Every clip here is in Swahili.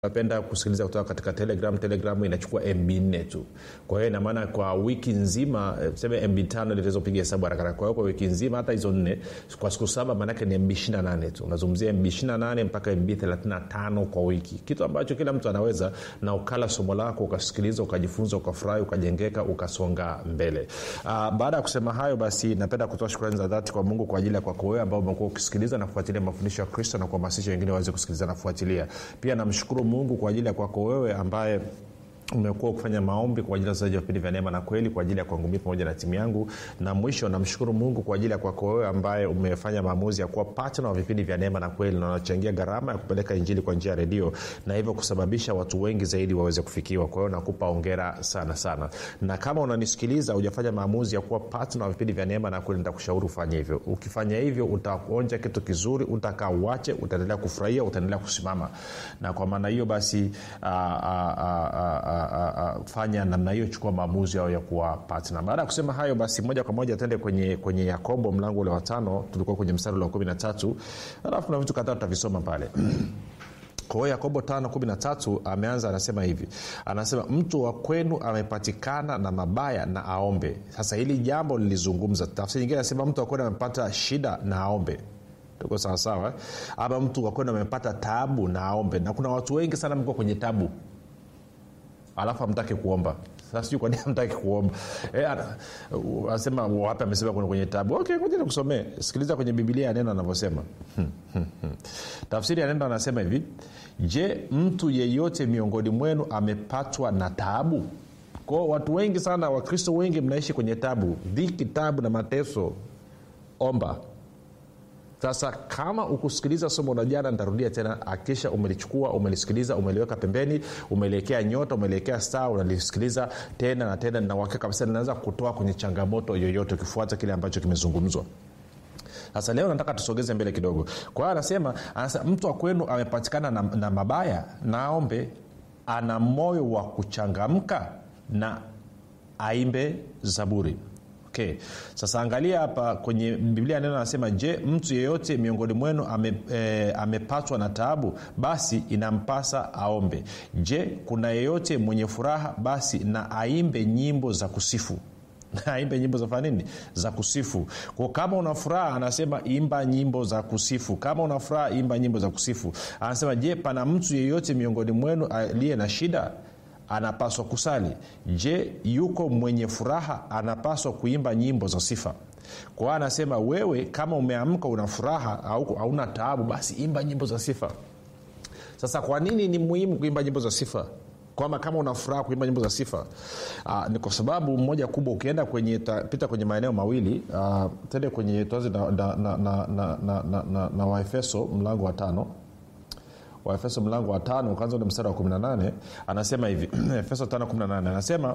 napenda kusikiliza kutoka katika telegram telegram inachukua mb nne tu kwa hiyo inamaana kwa wiki nzima eh, tuseme mb tano litazopiga hesabu harakara kwa hiyo kwa wiki nzima hata hizo nne kwa siku saba maanake ni mb 28 tu unazungumzia mb 28 mpaka mb 35 kwa wiki kitu ambacho kila mtu anaweza na ukala somo lako ukasikiliza ukajifunza ukafurahi ukajengeka ukasonga mbele uh, baada ya kusema hayo basi napenda kutoa shukrani za dhati kwa mungu kwa ajili ya kwako wewe ambao umekuwa ukisikiliza na kufuatilia mafundisho ya kristo na kuhamasisha wengine waweze kusikiliza na kufuatilia pia namshukuru mungu kwa ajili ya kwako wewe ambaye umekuwa ukifanya maombi kwa ajili ya uzaji wa vipindi vya neema na kweli kwa ajili ya kwangu mii pamoja na timu yangu na mwisho namshukuru mungu kwa ajili ya kwako wewe ambaye umefanya maamuzi ya kuwa patna wa vipindi vya neema na kweli na unachangia gharama ya kupeleka injili kwa njia ya redio na hivyo kusababisha watu wengi zaidi waweze kufikiwa kwa hiyo nakupa ongera sana sana na kama unanisikiliza ujafanya maamuzi ya kuwa patna wa vipindi vya neema na kweli nitakushauri ufanye hivyo ukifanya hivyo utaonja kitu kizuri utakaa uache utaendelea kufurahia utaendelea kusimama na kwa maana hiyo basi aa, aa, aa, aa, uh, uh, fanya namna hiyo chukua maamuzi yao ya kuwa patna baada ya kusema hayo basi moja kwa moja tende kwenye, kwenye yakobo mlango ule wa tano tulikuwa kwenye mstari ule wa kumi na tatu alafu kuna vitu kadhaa tutavisoma pale kwa hiyo yakobo 513 ameanza anasema hivi anasema mtu wa kwenu amepatikana na mabaya na aombe sasa hili jambo lilizungumza tafsiri nyingine anasema mtu wa kwenu amepata shida na aombe tuko sawasawa ama mtu wa kwenu amepata tabu na aombe na kuna watu wengi sana mko kwenye tabu alafu amtaki kuomba sasa sijui kwanini amtaki kuomba e, anasema wapi amesema kuna kwenye tabu okay ngoja nikusomee sikiliza kwenye bibilia ya neno anavyosema tafsiri ya neno anasema hivi je mtu yeyote miongoni mwenu amepatwa na taabu kwao watu wengi sana wakristo wengi mnaishi kwenye tabu dhiki tabu na mateso omba sasa kama ukusikiliza somo la jana nitarudia tena akisha umelichukua umelisikiliza umeliweka pembeni umeliekea nyota umeliekea saa unalisikiliza tena na tena na uhakika kabisa linaweza kutoa kwenye changamoto yoyote ukifuata kile ambacho kimezungumzwa sasa leo nataka tusogeze mbele kidogo kwa hiyo anasema, anasema mtu wa kwenu amepatikana na, na mabaya naombe ana moyo wa kuchangamka na aimbe zaburi okay sasa angalia hapa kwenye biblia neno anasema je mtu yeyote miongoni mwenu ame, e, amepatwa na taabu basi inampasa aombe je kuna yeyote mwenye furaha basi na aimbe nyimbo za kusifu aimbe nyimbo za fanya nini za kusifu kwa kama una furaha anasema imba nyimbo za kusifu kama una furaha imba nyimbo za kusifu anasema je pana mtu yeyote miongoni mwenu aliye na shida anapaswa kusali je yuko mwenye furaha anapaswa kuimba nyimbo za sifa kwa hiyo anasema wewe kama umeamka una furaha au hauna taabu basi imba nyimbo za sifa sasa kwa nini ni muhimu kuimba nyimbo za sifa kwamba kama una furaha kuimba nyimbo za sifa uh, ni kwa sababu moja kubwa ukienda kwenye ta, pita kwenye maeneo mawili uh, tende kwenye tuanze na, na, na, na, na, na, na, na, na waefeso mlango wa tano waefeso mlango wa tano ukaanza ule mstari wa 18 anasema hivi efeso 518 anasema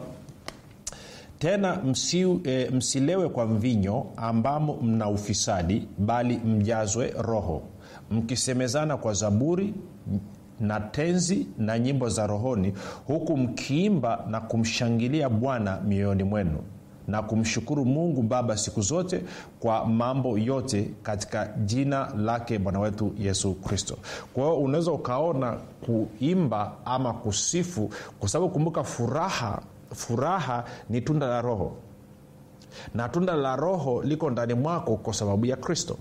tena msi, e, msilewe kwa mvinyo ambamo mna ufisadi bali mjazwe roho mkisemezana kwa zaburi na tenzi na nyimbo za rohoni huku mkiimba na kumshangilia bwana mioyoni mwenu na kumshukuru mungu baba siku zote kwa mambo yote katika jina lake bwana wetu yesu kristo kwa hiyo unaweza ukaona kuimba ama kusifu kwa sababu kumbuka furaha furaha ni tunda la roho na tunda la roho liko ndani mwako kwa sababu ya kristo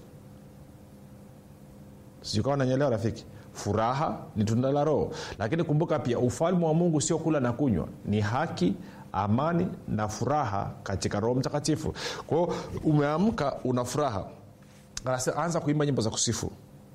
sijukawa nanyelewa rafiki furaha ni tunda la roho lakini kumbuka pia ufalme wa mungu sio kula na kunywa ni haki amani na furaha katika roho mtakatifu kwao umeamka una furaha anza kuimba nyimbo za kusifu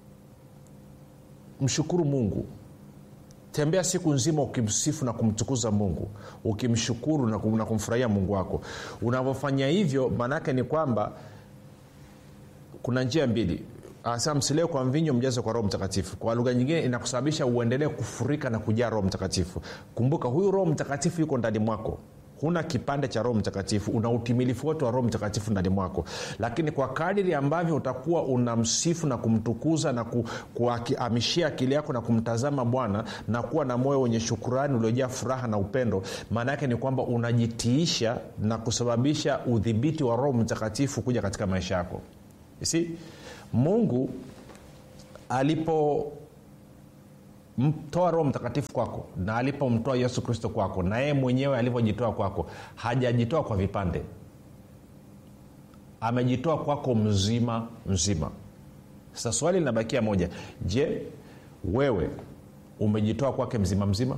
mshukuru mungu tembea siku nzima ukimsifu na kumtukuza mungu ukimshukuru na, kum, na kumfurahia mungu wako unavyofanya hivyo maanaake ni kwamba kuna njia mbili anasema msilewe kwa mvinyo mjazo kwa roho mtakatifu kwa lugha nyingine inakusababisha uendelee kufurika na kujaa roho mtakatifu kumbuka huyu roho mtakatifu yuko ndani mwako huna kipande cha roho mtakatifu una utimilifu wote wa roho mtakatifu ndani mwako lakini kwa kadiri ambavyo utakuwa unamsifu na kumtukuza na ku, kuamishia akili yako na kumtazama bwana na kuwa na moyo wenye shukurani uliojaa furaha na upendo maana yake ni kwamba unajitiisha na kusababisha udhibiti wa roho mtakatifu kuja katika maisha yako si mungu alipo alipomtoa roho mtakatifu kwako na alipomtoa yesu kristo kwako na yeye mwenyewe alivyojitoa kwako hajajitoa kwa vipande amejitoa kwako mzima mzima sasa swali linabakia moja je wewe umejitoa kwake mzima mzima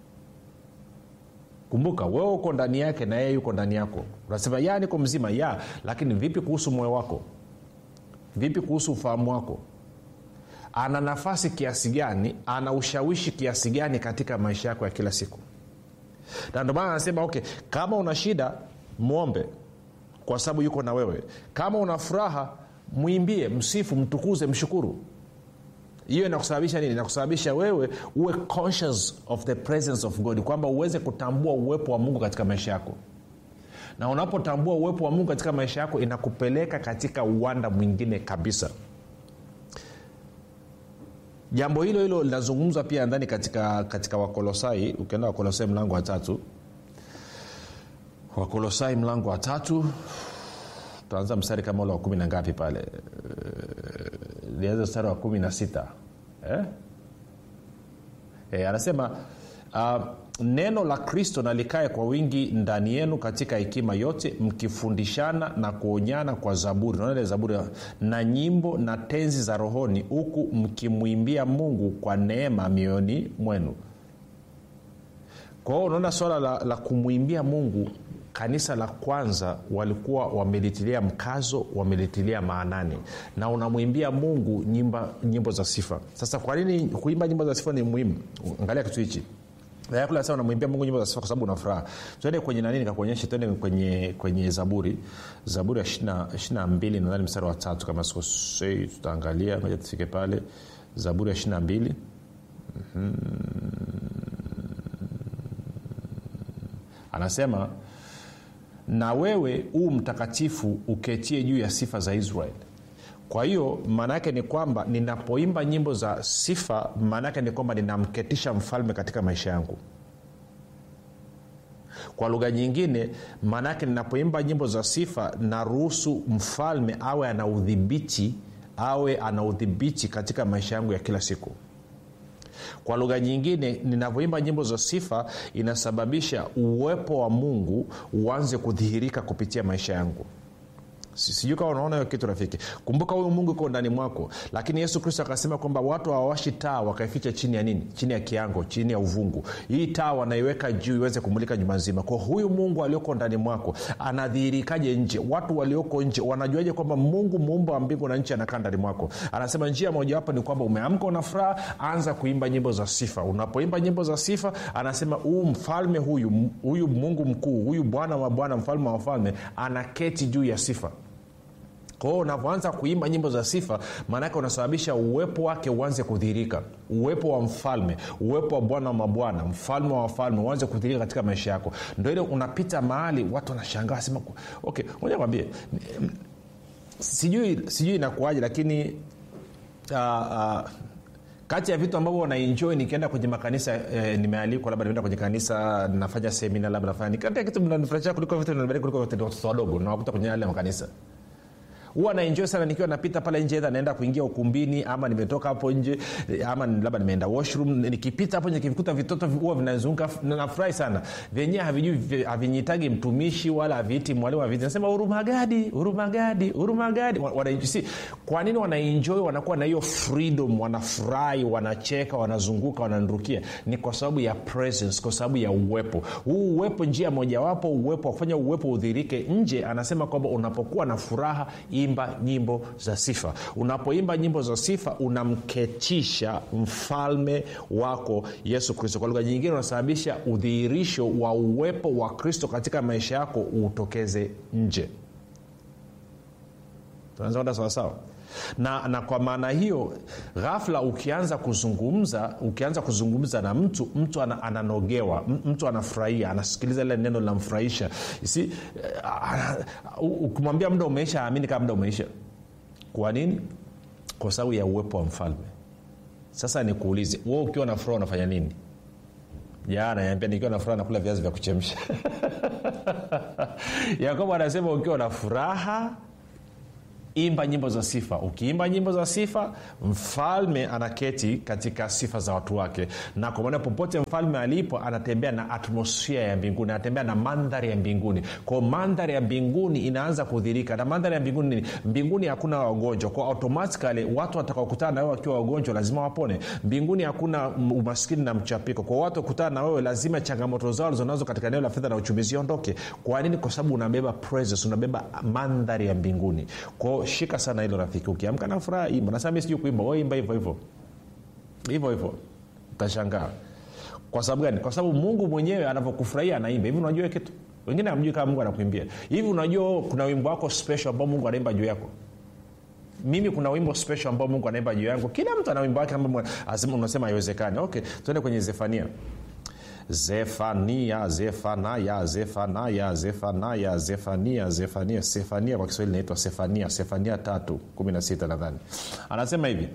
kumbuka wewe uko ndani yake na yeye yuko ndani yako unasema ya niko mzima ya lakini vipi kuhusu moyo wako vipi kuhusu ufahamu wako ana nafasi kiasi gani ana ushawishi kiasi gani katika maisha yako ya kila siku na ndio maana anasema okay kama una shida mwombe kwa sababu yuko na wewe kama una furaha mwimbie msifu mtukuze mshukuru hiyo inakusababisha nini inakusababisha wewe uwe conscious of the presence of god kwamba uweze kutambua uwepo wa mungu katika maisha yako na unapotambua uwepo wa mungu katika maisha yako inakupeleka katika uwanda mwingine kabisa jambo hilo hilo linazungumzwa pia ndani katika, katika wakolosai ukienda wakolosai mlango wa tatu wakolosai mlango wa tatu tutaanza mstari kama ule wa kumi na ngapi pale lianza mstari wa kumi na sita eh? eh, anasema uh, neno la kristo na likae kwa wingi ndani yenu katika hekima yote mkifundishana na kuonyana kwa zaburi naona ile zaburi na nyimbo na tenzi za rohoni huku mkimwimbia mungu kwa neema mioyoni mwenu kwa hiyo unaona swala la, la kumwimbia mungu kanisa la kwanza walikuwa wamelitilia mkazo wamelitilia maanani na unamwimbia mungu nyimba, nyimbo za sifa sasa kwa nini kuimba nyimbo za sifa ni muhimu angalia kitu hichi kule sasa unamwimbia mungu nyimbo za sifa kwa sababu una furaha tuende kwenye nani nikakuonyesha tuende kwenye, kwenye zaburi zaburi ya ishirina mbili nadhani mstari wa tatu kama sikosei tutaangalia moja tufike pale zaburi ya ishirina mbili mm-hmm. anasema na wewe huu mtakatifu uketie juu ya sifa za israeli kwa hiyo maana yake ni kwamba ninapoimba nyimbo za sifa maana yake ni kwamba ninamketisha mfalme katika maisha yangu kwa lugha nyingine maana yake ninapoimba nyimbo za sifa naruhusu mfalme awe ana udhibiti awe ana udhibiti katika maisha yangu ya kila siku kwa lugha nyingine ninavyoimba nyimbo za sifa inasababisha uwepo wa mungu uanze kudhihirika kupitia maisha yangu sijui kama unaona hiyo kitu rafiki kumbuka huyu mungu iko ndani mwako lakini yesu kristo akasema kwamba watu hawawashi taa wakaificha chini ya nini chini ya kiango chini ya uvungu hii taa wanaiweka juu iweze kumulika juma nzima kwa huyu mungu alioko ndani mwako anadhihirikaje nje watu walioko nje wanajuaje kwamba mungu muumba wa mbingu na nchi anakaa ndani mwako anasema njia mojawapo ni kwamba umeamka una furaha anza kuimba nyimbo za sifa unapoimba nyimbo za sifa anasema huu mfalme huyu huyu mungu mkuu huyu bwana wa bwana mfalme wa wafalme anaketi juu ya sifa kwao unavyoanza kuimba nyimbo za sifa maanake unasababisha uwepo wake uanze kudhirika uwepo wa mfalme uwepo wa bwana wa mabwana mfalme wa wafalme uanze kudhirika katika maisha yako ndo ile unapita mahali watu wanashangaa sema okay moja kwambie sijui sijui inakuaje lakini uh, uh, kati ya vitu ambavyo wanaenjoy nikienda kwenye makanisa eh, nimealikwa labda nimeenda kwenye kanisa nafanya semina labda nafanya kati ya kitu mnanifurahisha kuliko vitu kuliko watoto wadogo nawakuta kwenye yale makanisa huwa naenjoy sana nikiwa napita pale nje edha naenda kuingia ukumbini ama nimetoka hapo nje ama labda nimeenda washroom nikipita hapo nikivikuta vitoto huwa vinazunguka nafurahi sana vyenyewe havijui havinyitagi mtumishi wala haviiti mwalimu haviti nasema hurumagadi hurumagadi hurumagadi si kwa nini wanaenjoy wanakuwa na hiyo freedom wanafurahi wanacheka wanazunguka wananrukia ni kwa sababu ya presence kwa sababu ya uwepo huu uwepo njia mojawapo uwepo wa kufanya uwepo udhirike nje anasema kwamba unapokuwa na furaha imba nyimbo za sifa unapoimba nyimbo za sifa unamketisha mfalme wako yesu kristo kwa lugha nyingine unasababisha udhihirisho wa uwepo wa kristo katika maisha yako utokeze nje tunaweza kwenda sawasawa na, na kwa maana hiyo ghafla ukianza kuzungumza ukianza kuzungumza na mtu mtu ana, ananogewa mtu anafurahia anasikiliza lile neno linamfurahisha si ukimwambia muda umeisha aamini kama muda umeisha kwa nini kwa sababu ya uwepo wa mfalme sasa nikuulize wewe ukiwa na furaha unafanya nini jana niambia nikiwa na furaha nakula viazi vya kuchemsha yakobo anasema ukiwa na furaha imba nyimbo za sifa ukiimba nyimbo za sifa mfalme anaketi katika sifa za watu wake na kwa maana popote mfalme alipo anatembea na atmosfia ya mbinguni anatembea na mandhari ya mbinguni kwao mandhari ya mbinguni inaanza kudhirika na mandhari ya mbinguni nini mbinguni hakuna wagonjwa kwao automatikali watu watakaokutana na wewe wakiwa wagonjwa lazima wapone mbinguni hakuna umaskini na mchapiko kwa watu wakutana na wewe lazima changamoto zao lizonazo katika eneo la fedha na uchumi ziondoke kwa nini kwa sababu unabeba presence unabeba mandhari ya mbinguni kwao shika sana hilo rafiki ukiamka na furaha imba nasema mi sijui kuimba we imba hivyo hivyo hivyo hivyo utashangaa kwa sababu gani kwa sababu mungu mwenyewe anavyokufurahia anaimba hivi unajua kitu wengine amjui kama mungu anakuimbia hivi unajua kuna wimbo wako special ambao mungu anaimba juu yako mimi kuna wimbo special ambao mungu anaimba juu yangu kila mtu ana wimbo wake ambao unasema haiwezekani okay tuende kwenye zefania zefania zefanaya zefanaya zefanaya zefania zefania sefania kwa kiswahili inaitwa sefania sefania tatu kumi na sita nadhani anasema hivi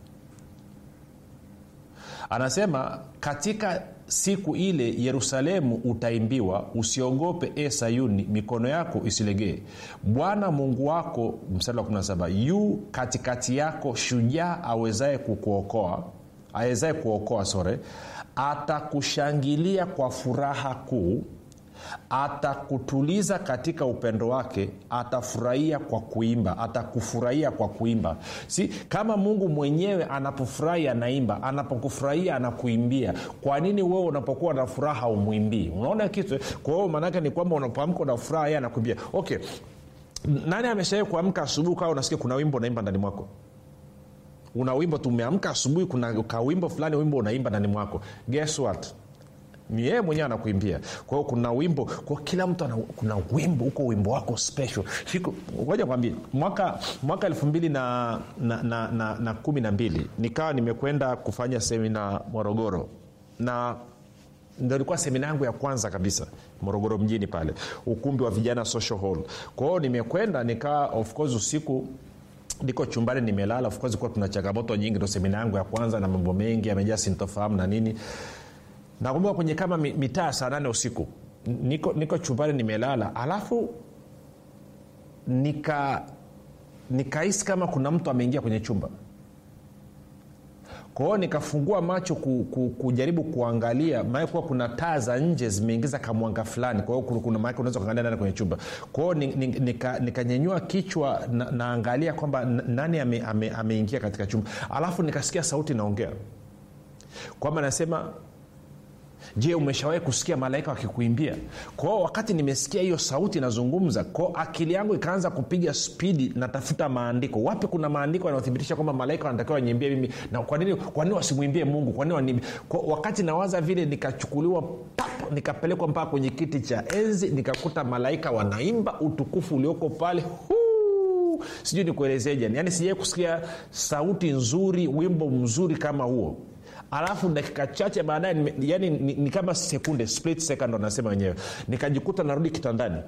anasema katika siku ile yerusalemu utaimbiwa usiogope e sayuni mikono yako isilegee bwana mungu wako mstari wa 17 yu katikati yako shujaa awezaye kukuokoa awezaye kuokoa sore atakushangilia kwa furaha kuu atakutuliza katika upendo wake atafurahia kwa kuimba atakufurahia kwa kuimba si kama mungu mwenyewe anapofurahi anaimba anapokufurahia anakuimbia kwa nini wewe unapokuwa na furaha umwimbii unaona kitu kwa hiyo maanaake ni kwamba unapoamka una furaha yeye anakuimbia okay nani ameshawai kuamka asubuhi kawa unasikia kuna wimbo unaimba ndani mwako una wimbo tumeamka asubuhi kuna kawimbo fulani wimbo unaimba ndani mwako guess what ni yeye mwenyewe anakuimbia kwa hiyo kuna wimbo kwa kila mtu ana, kuna wimbo huko wimbo wako special ngoja kwambie mwaka mwaka elfu mbili na, na, na, na, na kumi na mbili nikawa nimekwenda kufanya semina morogoro na ndo ilikuwa semina yangu ya kwanza kabisa morogoro mjini pale ukumbi wa vijana social hall kwa hiyo nimekwenda nikaa of course usiku niko chumbani nimelala of course kuwa tuna changamoto nyingi ndo semina yangu ya kwanza na mambo mengi amejaa sintofahamu na nini nakumbuka kwenye kama mitaa saa nane usiku niko, niko chumbani nimelala alafu nika nikahisi kama kuna mtu ameingia kwenye chumba kwa hiyo nikafungua macho ku, ku, kujaribu kuangalia maana kuwa kuna taa za nje zimeingiza kamwanga fulani kwa hiyo kuna maake unaweza kuangalia ndani kwenye chumba kwa hiyo nikanyenyua nika, nika kichwa na, naangalia kwamba nani ameingia ame, ame katika chumba alafu nikasikia sauti naongea kwamba nasema je umeshawahi kusikia malaika wakikuimbia kwao wakati nimesikia hiyo sauti inazungumza kwao akili yangu ikaanza kupiga spidi natafuta maandiko wapi kuna maandiko yanayothibitisha kwamba malaika wanatakiwa wanyimbie mimi na kwa nini kwa nini wasimwimbie mungu kwa nini wanimbie kwa wakati nawaza vile nikachukuliwa pap nikapelekwa mpaka kwenye kiti cha enzi nikakuta malaika wanaimba utukufu ulioko pale Huu! sijui nikuelezeje yaani sijai kusikia sauti nzuri wimbo mzuri kama huo alafu dakika chache baadaye yani ni, ni kama sekunde split second wanasema wenyewe nikajikuta narudi kitandani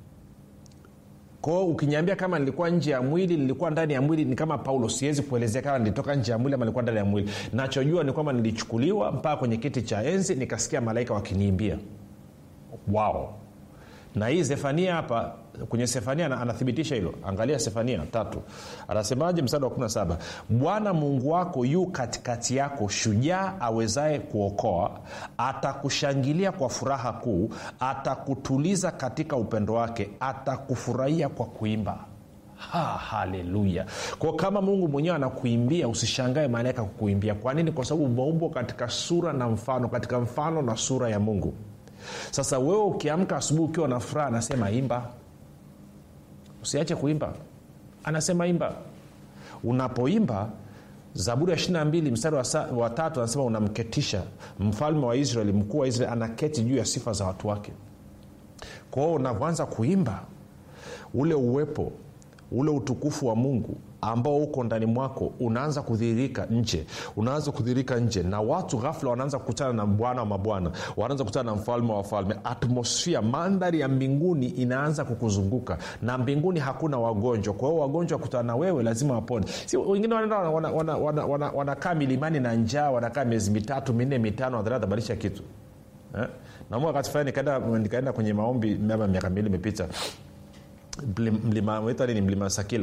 kwao ukiniambia kama nilikuwa nje ya mwili nilikuwa ndani ya mwili ni kama paulo siwezi kuelezea kama nilitoka nje ya mwili ama nilikuwa ndani ya mwili nachojua ni kwamba nilichukuliwa mpaka kwenye kiti cha enzi nikasikia malaika wakiniimbia wao na hii zefania hapa kwenye sefania anathibitisha hilo angalia sefania tatu anasemaje msada wa 17 bwana mungu wako yu katikati yako shujaa awezaye kuokoa atakushangilia kwa furaha kuu atakutuliza katika upendo wake atakufurahia kwa kuimba ha, haleluya kwao kama mungu mwenyewe anakuimbia usishangae malaika kukuimbia kwa nini kwa sababu umeumbwa katika sura na mfano katika mfano na sura ya mungu sasa wewe ukiamka asubuhi ukiwa na furaha anasema imba usiache kuimba anasema imba unapoimba zaburi ya 22 mstari wa, sa, wa tatu anasema unamketisha mfalme wa israeli mkuu wa israeli anaketi juu ya sifa za watu wake kwao unavyoanza kuimba ule uwepo ule utukufu wa mungu ambao uko ndani mwako unaanza kudhihirika nje unaanza kudhihirika nje na watu ghafla wanaanza kukutana na bwana wa mabwana wanaanza kukutana na mfalme wa wafalme atmosfia mandhari ya mbinguni inaanza kukuzunguka na mbinguni hakuna wagonjwa kwa hiyo wagonjwa wakutana na wewe lazima wapone si wengine wanaenda wanakaa wana, wana, wana, wana milimani na njaa wanakaa miezi mitatu minne mitano wadharatabadilisha kitu eh? nauma wakati fulani nikaenda, nikaenda kwenye maombi ama miaka mbili imepita mlima wetu ni mlima sakila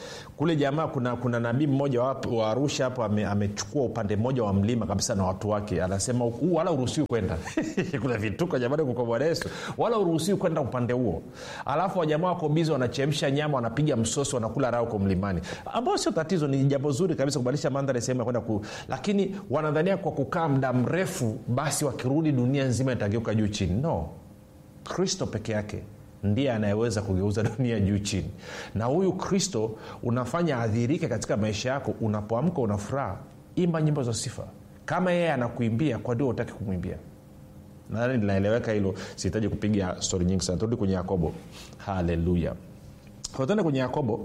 kule jamaa kuna kuna nabii mmoja wa, wa arusha hapo ame, amechukua upande mmoja wa mlima kabisa na watu wake anasema huu wala uruhusiwi kwenda kuna vituko jamani kwa bwana yesu wala uruhusiwi kwenda upande huo alafu wajamaa wako bizi wanachemsha nyama wanapiga msosi wanakula raha huko mlimani ambao sio tatizo ni jambo zuri kabisa kubadilisha mandhari sehemu ya kwenda ku lakini wanadhania kwa kukaa muda mrefu basi wakirudi dunia nzima itageuka juu chini no kristo peke yake ndiye anayeweza kugeuza dunia juu chini na huyu kristo unafanya adhirike katika maisha yako unapoamka una furaha imba nyimbo za sifa kama yeye anakuimbia kwa ndio utaki kumwimbia nadhani linaeleweka hilo sihitaji kupiga stori nyingi sana turudi kwenye yakobo haleluya tuende kwenye yakobo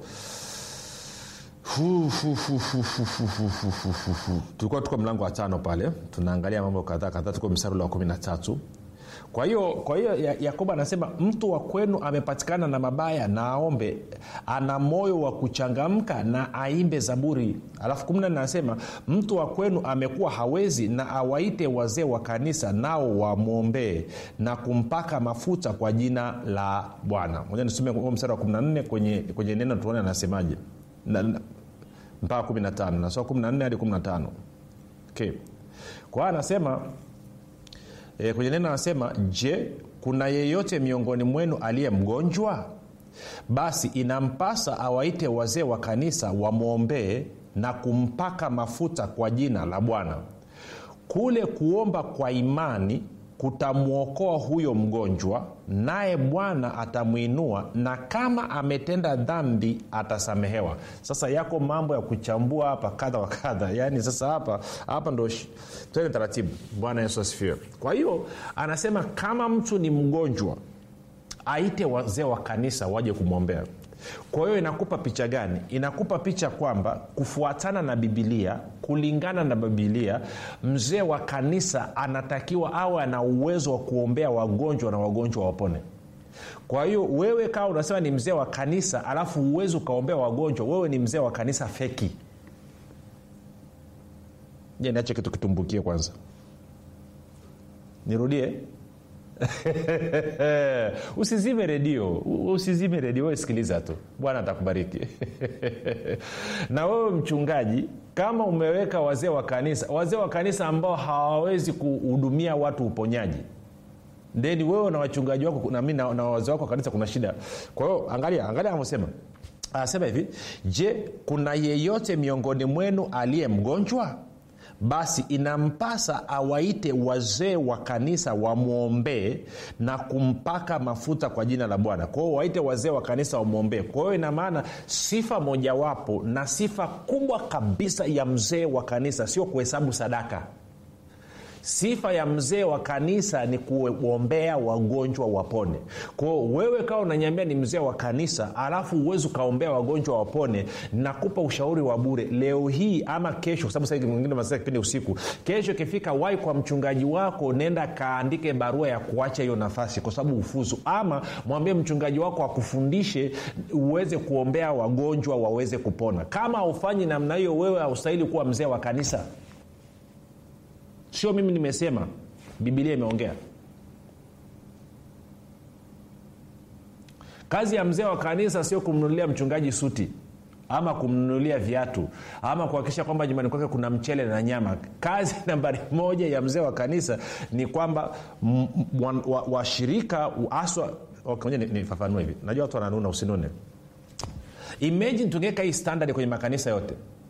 tulikuwa tuko mlango wa tano pale tunaangalia mambo kadhaa kadhaa tuko msarula wa kumi na tatu kwa hiyo kwa hiyo yakobo anasema mtu wa kwenu amepatikana na mabaya na aombe ana moyo wa kuchangamka na aimbe zaburi alafu kumi nane anasema mtu wa kwenu amekuwa hawezi na awaite wazee wa kanisa nao wamwombee na kumpaka mafuta kwa jina la bwana moja nisome mstari wa 14 kwenye, kwenye neno tuone anasemaje mpaka 15 nasoma 14 hadi 15 okay. kwa hiyo anasema e, kwenye neno anasema je kuna yeyote miongoni mwenu aliye mgonjwa basi inampasa awaite wazee wa kanisa wamwombee na kumpaka mafuta kwa jina la bwana kule kuomba kwa imani kutamwokoa huyo mgonjwa naye bwana atamwinua na kama ametenda dhambi atasamehewa sasa yako mambo ya kuchambua hapa kadha wa kadha yaani sasa hapa hapa ndo twende taratibu bwana yesu asifiwe kwa hiyo anasema kama mtu ni mgonjwa aite wazee wa kanisa waje kumwombea kwa hiyo inakupa picha gani inakupa picha kwamba kufuatana na bibilia kulingana na bibilia mzee wa kanisa anatakiwa awe ana uwezo wa kuombea wagonjwa na wagonjwa wapone kwa hiyo wewe kawa unasema ni mzee wa kanisa alafu uwezi ukaombea wagonjwa wewe ni mzee wa kanisa feki je niache kitu kitumbukie kwanza nirudie usizime redio usizime redio wewe sikiliza tu bwana atakubariki na wewe mchungaji kama umeweka wazee wa kanisa wazee wa kanisa ambao hawawezi kuhudumia watu uponyaji then wewe na wachungaji wako nami na, na wazee wako wa kanisa kuna shida kwa hiyo angalia angalia anavyosema anasema hivi je kuna yeyote miongoni mwenu aliye mgonjwa basi inampasa awaite wazee wa kanisa wamwombee na kumpaka mafuta kwa jina la bwana kwa hiyo waite wazee wa kanisa wamwombee kwa hiyo ina maana sifa mojawapo na sifa kubwa kabisa ya mzee wa kanisa sio kuhesabu sadaka sifa ya mzee wa kanisa ni kuombea wagonjwa wapone kwao wewe kawa unanyambia ni mzee wa kanisa alafu uwezi ukaombea wagonjwa wapone nakupa ushauri wa bure leo hii ama kesho kwa sababu sasa mwingine masaa kipindi usiku kesho ikifika wai kwa mchungaji wako nenda kaandike barua ya kuacha hiyo nafasi kwa sababu ufuzu ama mwambie mchungaji wako akufundishe uweze kuombea wagonjwa waweze kupona kama haufanyi namna hiyo wewe haustahili kuwa mzee wa kanisa sio mimi nimesema bibilia imeongea kazi ya mzee wa kanisa sio kumnunulia mchungaji suti ama kumnunulia viatu ama kuhakikisha kwamba nyumbani kwake kuna mchele na nyama kazi nambari moja ya mzee wa kanisa ni kwamba washirika wa, wa aswa okay, nifafanua hivi najua watu wananuna usinune imagine tungeweka hii standard kwenye makanisa yote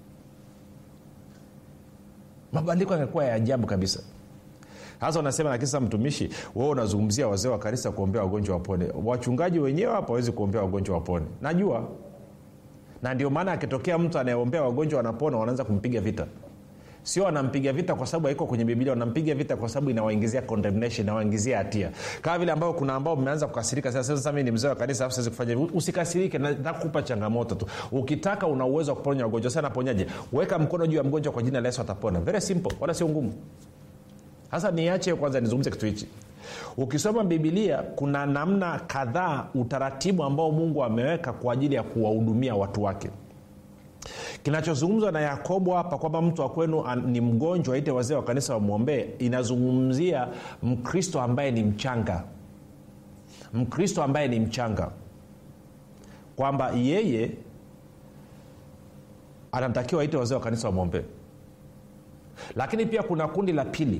mabadiliko yangekuwa ya ajabu kabisa sasa unasema lakini sasa mtumishi wewe unazungumzia wazee wa kanisa kuombea wagonjwa wapone wachungaji wenyewe hapa wawezi kuombea wagonjwa wapone najua na ndio maana akitokea mtu anayeombea wagonjwa wanapona wanaanza kumpiga vita sio wanampiga vita kwa sababu haiko kwenye biblia wanampiga vita kwa sababu inawaingizia condemnation inawaingizia hatia kama vile ambao kuna ambao mmeanza kukasirika sasa sasa mimi ni mzee wa kanisa alafu siwezi kufanya hivi usikasirike nakupa changamoto tu ukitaka una uwezo wa kuponya wagonjwa sana naponyaje weka mkono juu ya mgonjwa kwa jina la yesu atapona very simple wala sio ngumu sasa niache kwanza nizungumze kitu hichi ukisoma bibilia kuna namna kadhaa utaratibu ambao mungu ameweka kwa ajili ya kuwahudumia watu wake kinachozungumzwa na yakobo hapa kwamba mtu wa kwenu ni mgonjwa aite wazee wa kanisa wamwombee inazungumzia mkristo ambaye ni mchanga mkristo ambaye ni mchanga kwamba yeye anatakiwa aite wazee wa kanisa wamwombee lakini pia kuna kundi la pili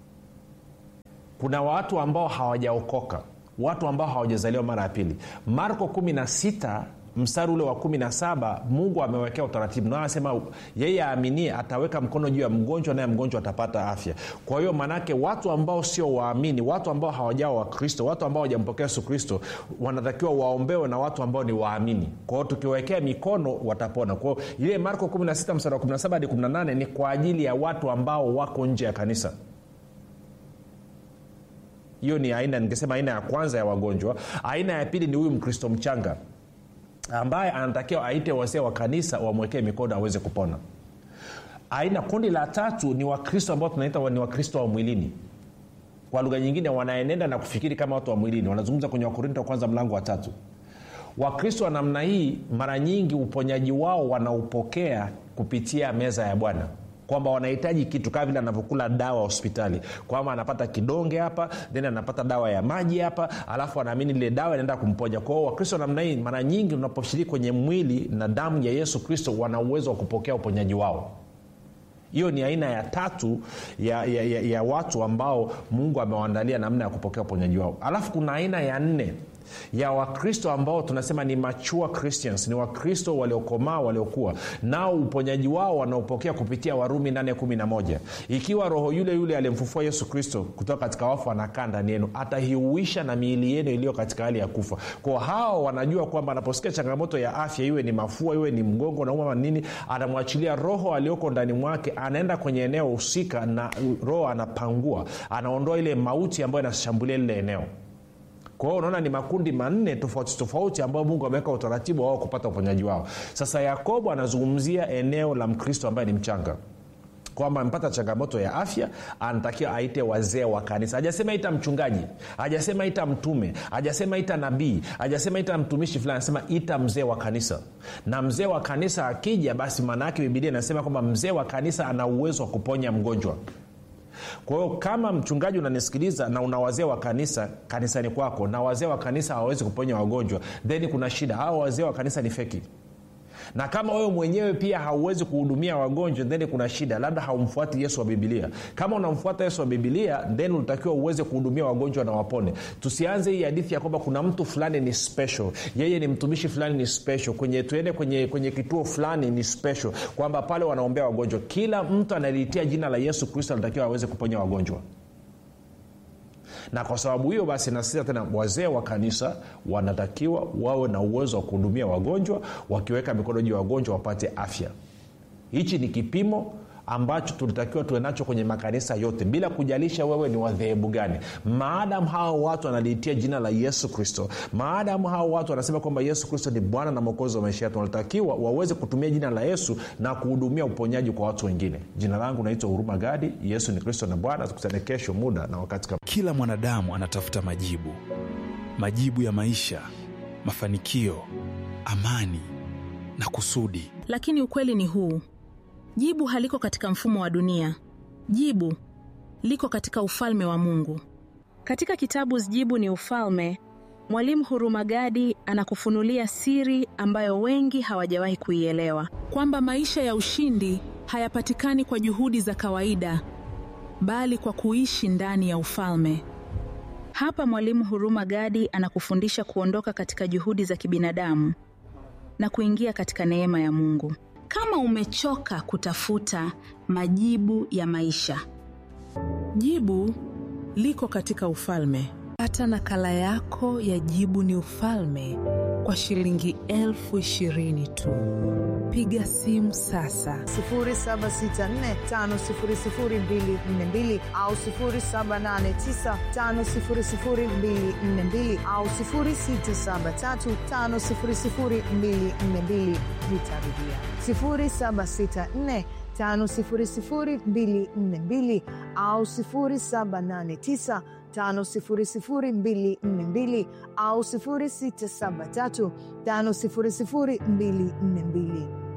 kuna watu ambao hawajaokoka watu ambao hawajazaliwa mara ya pili marko 16 mstari ule wa 17 mungu amewekea utaratibu na anasema yeye aaminie ataweka mkono juu ya mgonjwa naye mgonjwa atapata afya kwa hiyo maanaake watu ambao sio waamini watu ambao hawajawa wakristo watu ambao hawajampokea yesu kristo wanatakiwa waombewe na watu ambao ni waamini kwa hiyo tukiwawekea mikono watapona kwa hiyo ile marko 16 mstari wa 17 hadi 18 ni kwa ajili ya watu ambao wako nje ya kanisa hiyo ni aina ningesema aina ya kwanza ya wagonjwa aina ya pili ni huyu mkristo mchanga ambaye anatakiwa aite wazee wa kanisa wamwekee mikono aweze kupona aina kundi la tatu ni wakristo ambao tunaita ni wakristo wa mwilini kwa lugha nyingine wanaenenda na kufikiri kama watu wa mwilini wanazungumza kwenye wakorinto wa kwanza mlango wa tatu wakristo wa namna hii mara nyingi uponyaji wao wanaupokea kupitia meza ya bwana kwamba wanahitaji kitu kama vile anavyokula dawa hospitali kwamba anapata kidonge hapa then anapata dawa ya maji hapa alafu anaamini ile dawa inaenda kumponya kwao wakristo namna hii mara nyingi unaposhiriki kwenye mwili na damu ya yesu kristo wana uwezo wa kupokea uponyaji wao hiyo ni aina ya tatu ya, ya, ya, ya watu ambao mungu amewaandalia namna ya kupokea uponyaji wao alafu kuna aina ya nne ya wakristo ambao tunasema ni mature christians ni wakristo waliokomaa waliokuwa nao uponyaji wao wanaopokea kupitia warumi 811 ikiwa roho yule yule aliyemfufua yesu kristo kutoka katika wafu anakaa ndani yenu atahiuisha na miili yenu iliyo katika hali ya kufa kwa hao wanajua kwamba anaposikia changamoto ya afya iwe ni mafua iwe ni mgongo nauma nini anamwachilia roho alioko ndani mwake anaenda kwenye eneo husika na roho anapangua anaondoa ile mauti ambayo inashambulia lile eneo kwa hiyo unaona ni makundi manne tofauti tofauti ambayo mungu ameweka utaratibu wao kupata uponyaji wao sasa yakobo anazungumzia eneo la mkristo ambaye ni mchanga kwamba amepata changamoto ya afya anatakiwa aite wazee wa kanisa hajasema ita mchungaji hajasema ita mtume hajasema ita nabii hajasema ita mtumishi fulani anasema ita mzee wa kanisa na mzee wa kanisa akija basi maana yake bibilia inasema kwamba mzee wa kanisa ana uwezo wa kuponya mgonjwa kwa hiyo kama mchungaji unanisikiliza na una wazee wa kanisa kanisani kwako na wazee wa kanisa hawawezi kuponya wagonjwa then kuna shida hawa wazee wa kanisa ni feki na kama wewe mwenyewe pia hauwezi kuhudumia wagonjwa then kuna shida labda haumfuati yesu wa bibilia kama unamfuata yesu wa bibilia then unatakiwa uweze kuhudumia wagonjwa na wapone tusianze hii hadithi ya kwamba kuna mtu fulani ni special yeye ni mtumishi fulani ni special kwenye tuende kwenye, kwenye kituo fulani ni special kwamba pale wanaombea wagonjwa kila mtu analiitia jina la yesu kristo anatakiwa aweze kuponya wagonjwa na kwa sababu hiyo basi nasisa tena wazee wa kanisa wanatakiwa wawe na uwezo wa kuhudumia wagonjwa wakiweka mikono juu ya wagonjwa wapate afya hichi ni kipimo ambacho tulitakiwa tuwe nacho kwenye makanisa yote bila kujalisha wewe ni wadhehebu gani maadamu hao watu wanaliitia jina la yesu kristo maadamu hao watu wanasema kwamba yesu kristo ni bwana na mwokozi wa maisha yetu wanatakiwa waweze kutumia jina la yesu na kuhudumia uponyaji kwa watu wengine jina langu naitwa huruma gadi yesu ni kristo na bwana tukutane kesho muda na wakati kama kila mwanadamu anatafuta majibu majibu ya maisha mafanikio amani na kusudi lakini ukweli ni huu jibu haliko katika mfumo wa dunia jibu liko katika ufalme wa mungu katika kitabu jibu ni ufalme mwalimu hurumagadi anakufunulia siri ambayo wengi hawajawahi kuielewa kwamba maisha ya ushindi hayapatikani kwa juhudi za kawaida bali kwa kuishi ndani ya ufalme hapa mwalimu huruma gadi anakufundisha kuondoka katika juhudi za kibinadamu na kuingia katika neema ya mungu kama umechoka kutafuta majibu ya maisha jibu liko katika ufalme pata nakala yako ya jibu ni ufalme kwa shilingi elfu ishirini tu piga simu sasa 7645242 au 7895242 au 6735242 nitarudia 764 5242 au 789 5242 au 673 5242